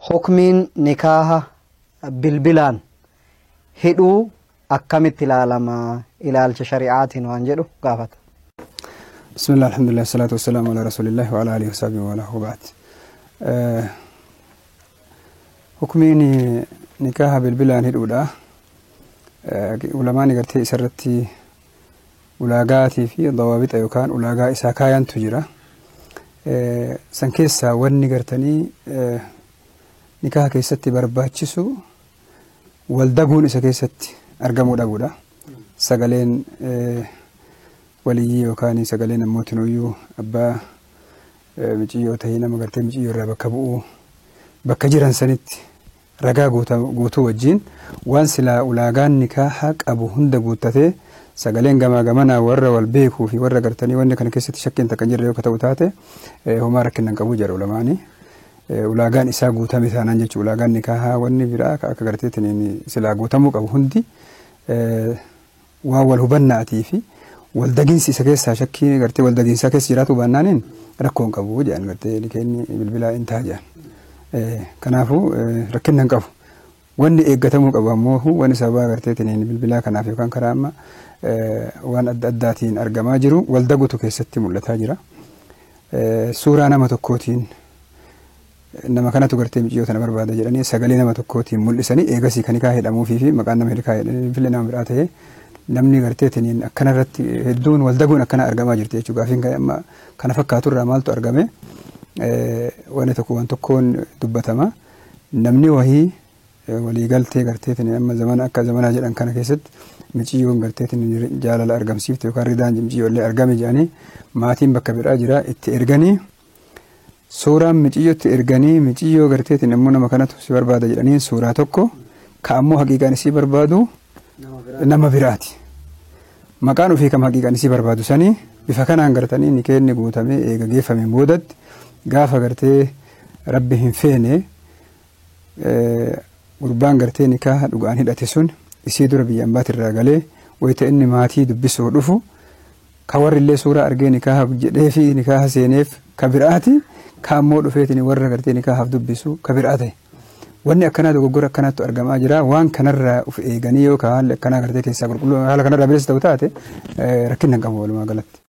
hukmiin nikaaha bilbilaan hidhuu akkamitti ilaalama ilaalcha shari'aatiin waan jedhu gaafata. بسم الله الحمد لله الصلاة والسلام على رسول الله وعلى آله وصحبه وله وبعد حكمين نكاح بالبلان هدودا علماء قرتي سرتي ulaagaatii fi dawaabita yookaan ulaagaa isaa kaayantu jira san keessaa wanni gartanii nikaha keessatti barbaachisu waldaguun isa keessatti argamuu dhabuudha sagaleen waliyyii yookaan sagaleen ammootiin uyyuu abbaa miciyyoo ta'ee nama gartee miciyyoo irraa bakka bu'uu bakka jiran sanitti ragaa guutuu wajjiin waan silaa ulaagaan nikaaha qabu hunda guuttatee sagaleen gamaa gamanaa warra wal beekuu fi warra gartanii wanni kana keessatti shakkiin takka jirre yoo ta'u taate homaa rakkinnan qabu jedha ulamaanii. Ulaagaan isaa guutame taanaan jechuudha. Ulaagaan nikaahaa wanni biraa akka garteetiin silaa guutamuu qabu hundi waan wal hubannaatii fi waldagiinsi isa keessaa shakkii gartee waldagiinsaa keessa jiraatu baannaaniin rakkoon qabu jedhan gartee nikeenni bilbilaa hin ta'a jedhan. Kanaafuu rakkinnan qabu. Wanni eeggatamuu qabu ammoo wanni sababa garteetiin bilbilaa kanaaf yookaan karaa amma waan adda addaatiin argamaa jiru waldagutu keessatti mul'ataa jira. Suuraa nama tokkootiin nama kanatu gartee micciyoo tana barbaada jedhanii sagalee nama tokkootiin mul'isanii eegasii kan hiikaa jedhamuufii fi maqaan nama hiikaa jedhanii filee nama biraa ta'ee namni garteetiin akkana irratti hedduun waldaguun akkana argamaa jirti jechuudha. Gaafiin amma kana fakkaatu irraa maaltu argame wanni tokko waan tokkoon dubbatama. Namni wahii waliigaltee garteetiin amma zamana akka zamanaa jedhan kana keessatti miciyyoon garteetiin jaalala argamsiifte yookaan ridaan miciyyoolee argame jedhanii maatiin bakka biraa jira itti erganii suuraan miciyyootti erganii miciyyoo garteetiin immoo nama kanatu si barbaada jedhanii suuraa tokko ka ammoo haqiiqaan isii barbaadu nama biraati. Maqaan ofii kam haqiiqaan isii barbaadu sanii bifa kanaan gartanii nikeenni guutamee eega geeffameen boodatti gaafa gartee rabbi hin feene gurbaan gartee nikaaha dhugaan hidhate sun isii dura biyya ambaatirraa galee wayita inni maatii dubbisuu dhufu ka warri illee suuraa argee nikaaha jedhee fi nikaaha seeneef ka biraati ka ammoo dhufeetiin warra gartee nikaahaaf dubbisu ka biraa ta'e. Wanni akkanaa dogoggora akkanaatu argamaa jira waan kanarraa uf eeganii yookaan haalli akkanaa gartee keessaa qulqulluu haala kanarraa bilisa ta'u taate rakkinna hin qabu walumaa galatti.